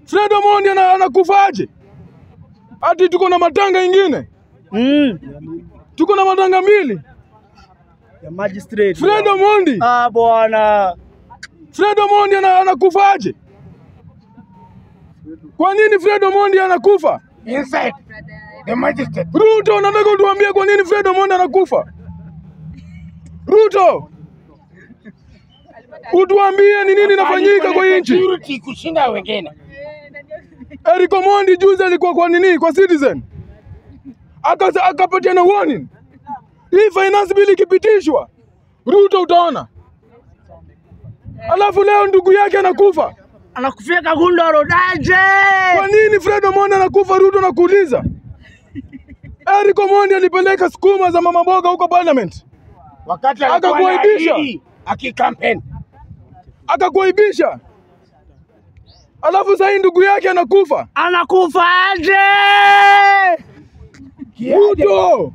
Fred Omondi ana- anakufaje? Ati tuko na matanga ingine, Mm. tuko na matanga mbili. Ya magistrate. Fred Omondi, Ah, bwana. Fred Omondi ana- anakufaje? Kwa nini Fred Omondi anakufa? inside the magistrate. Ruto, nataka utuambie kwa nini Fred Omondi anakufa. Ruto, utuambie ni nini inafanyika kwa hii nchi. Security kushinda wengine. Eric Omondi juzi alikuwa kwa nini, kwa Citizen Aka- akapatiana warning, hii finance bill ikipitishwa, Ruto utaona. Alafu leo ndugu yake anakufa. Anakufia Kagundo Rodaje. Kwa nini Fred Omondi anakufa? Ruto nakuuliza. Eric Omondi alipeleka sukuma za mama mboga huko parliament, Wakati alikuwa Akakuaibisha. anaahidi akikampeni. akakuaibisha. Alafu sasa hii ndugu yake anakufa. Anakufa aje? Ruto,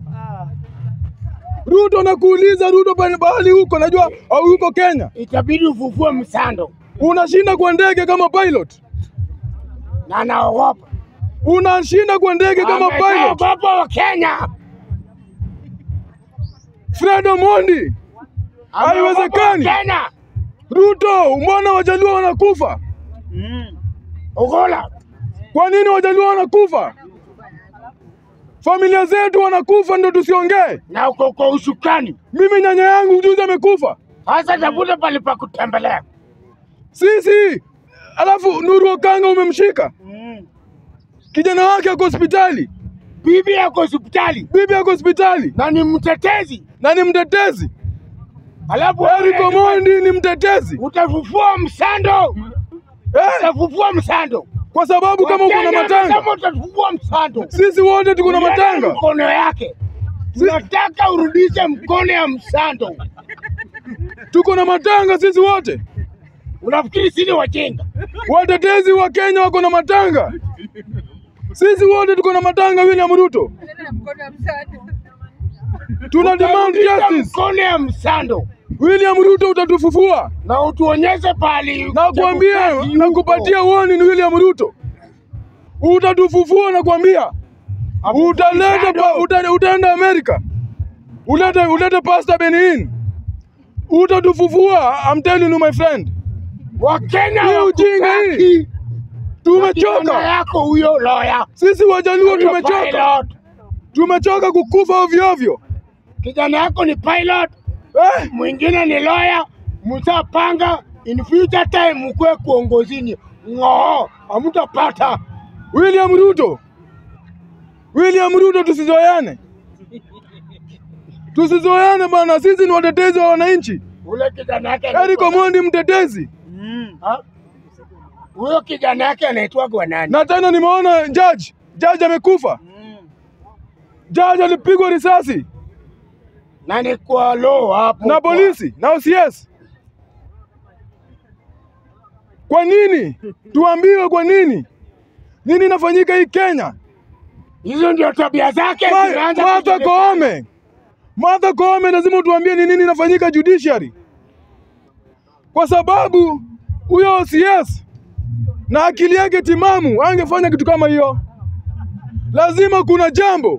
Ruto nakuuliza, Ruto pale bahali huko, najua au huko Kenya, Itabidi ufufue msando unashinda kwa ndege kama pilot, na anaogopa. unashinda kwa ndege kama pilot. Ameshaogopa wa Kenya. Fred Omondi, Haiwezekani. Kenya. Ruto, mbona wajaluo wanakufa? Mm. Ugola. Kwa nini wajaluo wanakufa? Familia zetu wanakufa, ndio tusiongee. Na uko kwa ushukani. Mimi nyanya yangu juzi amekufa, Sasa tafuta pale pa kutembelea. sisi. Alafu Nuru Okanga umemshika, Mm. kijana wake ako hospitali, Bibi yako hospitali bibi ako hospitali na ni mtetezi. na ni mtetezi. Alafu Eric Omondi ni mtetezi utafufua msando. eh, Utafufua msando. kwa sababu kama uko na Wakenya matanga, wanasema utafufua msando. sisi wote tuko na Uliona matanga. Mkono yake. Si- Nataka urudishe mkono ya msando. Tuko na matanga sisi wote, Unafikiri sisi ni wajinga? watetezi wa Kenya wako na matanga, sisi wote tuko na matanga. William Ruto, tuna demand Utarudisha justice. mkono ya msando William Ruto, utatufufua na utuonyeshe pahali nakwambia, Chebukati nakupatia yuko. warning William Ruto, utatufufua nakwambia. Utaleta pa, uta, utaenda Amerika, ulete ulete Pastor Benin, utatufufua. I'm telling you my friend, Wakenya Hii ujinga wakutaki. hii Kijana tumechoka. yako huyo loya Sisi Wajaluo huyo tumechoka, pilot. tumechoka kukufa ovyo ovyo. Kijana yako ni pilot, Eh, mwingine ni lawyer, mtapanga in future time mkwe kuongozini ng'oo, hamtapata. William Ruto, William Ruto, tusizoeane, tusizoeane bana. Sisi ni watetezi wa wananchi. Ule kijana yake Eric anaitwa- Omondi mtetezi, Mm. Ha? huyo kijana yake anaitwa kwa nani? na tena nimeona judge, judge amekufa, Mm. judge alipigwa risasi Na ni kwa law hapo na kwa- polisi na OCS. Kwa nini? Tuambiwe kwa nini? Nini inafanyika hii Kenya? Hizo ndio tabia zake Ma- zinaanza Martha kujulikana. Koome, Martha Koome, lazima utuambie ni nini inafanyika judiciary, kwa sababu huyo OCS na akili yake timamu angefanya kitu kama hiyo. Lazima kuna jambo,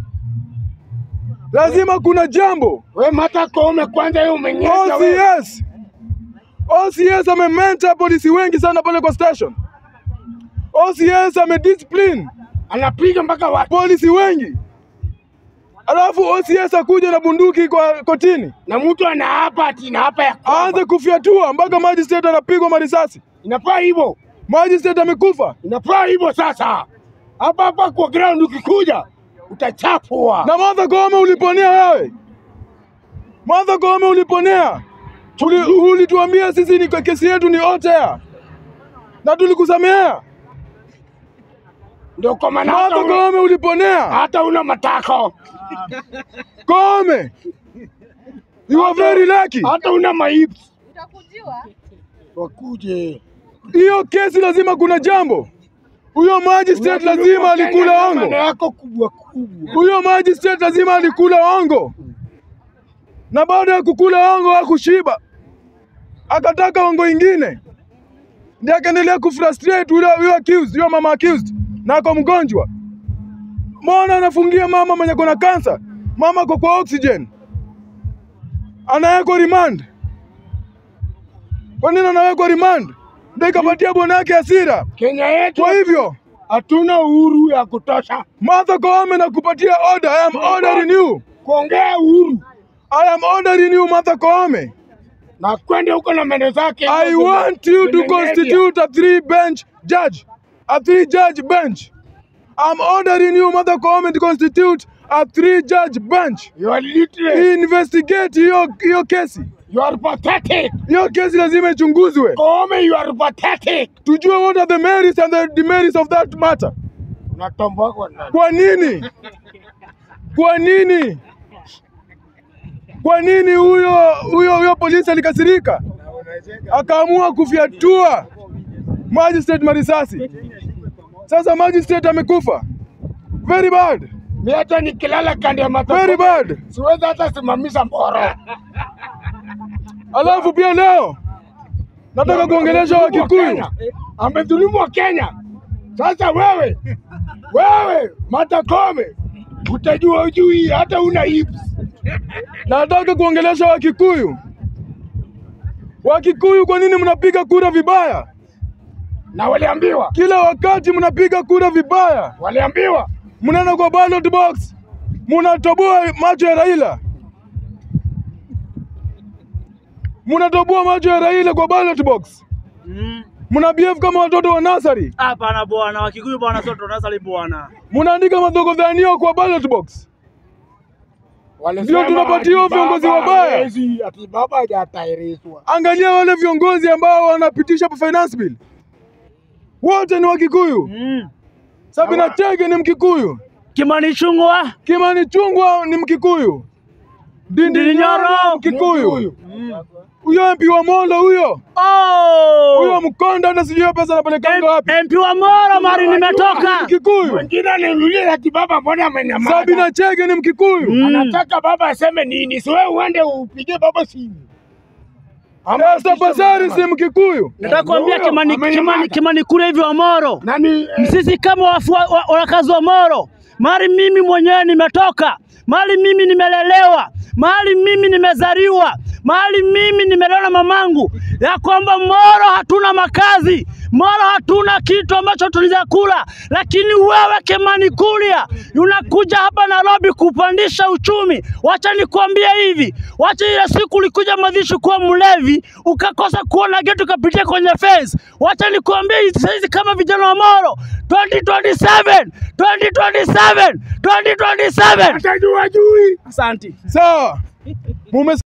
lazima kuna jambo. We Martha Koome kwanza hiyo umenyesha wewe. OCS, OCS amementa polisi wengi sana pale kwa station. OCS amediscipline Anapiga mpaka watu polisi wengi, alafu OCS akuja na bunduki kwa kotini na mtu anaapa ati naapa ya kwamba. aanze kufyatua mpaka magistrate anapigwa marisasi, Inafaa hivyo, magistrate amekufa. inafaa hivyo. Sasa hapa hapa kwa ground ukikuja utachapwa. Na Martha Koome uliponea wewe, Martha Koome uliponea, Uli, ulituambia sisi ni kesi yetu ni otea na tulikusamehea. Ndio kwa maana Martha hata una- Koome uliponea. hata una matako, Koome, you are very lucky. hata una maips Utakujiwa. wakuje. Hiyo kesi lazima kuna jambo. Huyo magistrate lazima alikula Maneno ongo. yako kubwa kubwa. Huyo magistrate lazima alikula ongo, na baada ya kukula ongo hakushiba, akataka ongo ingine. ndiye akaendelea kufrustrate yule yule accused, yule mama accused, na ako mgonjwa. Mbona anafungia mama mwenye kona kansa? Mama ako kwa oxygen, anawekwa remand. Kwa nini anawekwa remand? Ndio ikapatia bwana yake hasira. Kenya yetu Kwa hivyo hatuna uhuru ya kutosha Martha Koome nakupatia order. I am ordering you. kuongea uhuru I am ordering you Martha Koome. na kwenda huko na meno zake. I want you to kwenye media. constitute a three bench judge, a three judge bench. I'm ordering you, Mother Koome, to constitute a three judge bench. You are literate. Investigate hiyo hiyo kesi. You are pathetic. Hiyo kesi lazima ichunguzwe, Koome, you are pathetic. tujue what are the merits and the demerits of that matter. Unatomboa kwa nani? Kwa nini? Kwa nini? Kwa nini huyo huyo huyo polisi alikasirika akaamua kufyatua magistrate marisasi? Sasa magistrate amekufa. Very bad, Mi hata nikilala kando ya Martha very Koome, bad. siwezi hata simamisha mboro. Alafu pia leo nataka kuongelesha Wakikuyu. Amedhulumu wa Kenya. Sasa wewe wewe Martha Koome utajua ujui hata una hips. Nataka kuongelesha Wakikuyu. Wakikuyu, kwa nini mnapiga kura vibaya? Na waliambiwa Kila wakati mnapiga kura vibaya. waliambiwa mnaenda kwa ballot box, mnatoboa macho ya Raila, mnatoboa macho ya Raila kwa ballot box, Mm. mna behave kama watoto wa nasari, Hapana bwana, Wakikuyu bwana, sio tunasali bwana. mnaandika madhogodhanio kwa ballot box. walisema Ndio tunapatia ati viongozi baba wabaya. hawezi, ati baba hajatahirishwa. Angalia wale viongozi ambao wanapitisha finance bill, wote ni Wakikuyu. Mm. Sabina Chege ni Mkikuyu, Kimani Chungwa. Kimani Chungwa ni Mkikuyu, Ndindi Ndindi Nyoro Nyoro. Mkikuyu, Mm. huyo MP wa Molo huyo huyo Oh! mkonda hata sijui hiyo pesa anapelekanga wapi. MP wa Moro mari nimetoka. Mkikuyu. Mwingine ananiuliza ati baba mbona amenyamaza? Sabina Chege ni Mkikuyu. Mm. Anataka baba aseme nini? Si wewe uende upigie baba simu. Ama Esther Pasari si Mkikuyu. Nataka kuambia Huyo, Kimani, amenyamaza. Kimani, Kimani kule hivi wa Moro. Nani eh, Sisi kama wafua- wa- wakazi wa Moro, mali mimi mwenyewe nimetoka, mali mimi nimelelewa, mali mimi nimezaliwa, mali mimi nimelelewa na mamangu, ya kwamba Moro hatuna makazi, Moro hatuna kitu ambacho tunaweza kula, lakini wewe Kimani Kuria unakuja hapa Nairobi kupandisha uchumi. Wacha nikwambie hivi, wacha ile siku ulikuja Madhishi kuwa mlevi ukakosa kuona geti ukapitia kwenye fence. Wacha nikwambie hizi saizi kama vijana wa Moro 2027 2027 2027. atajua jui? Asante. Sawa. Mume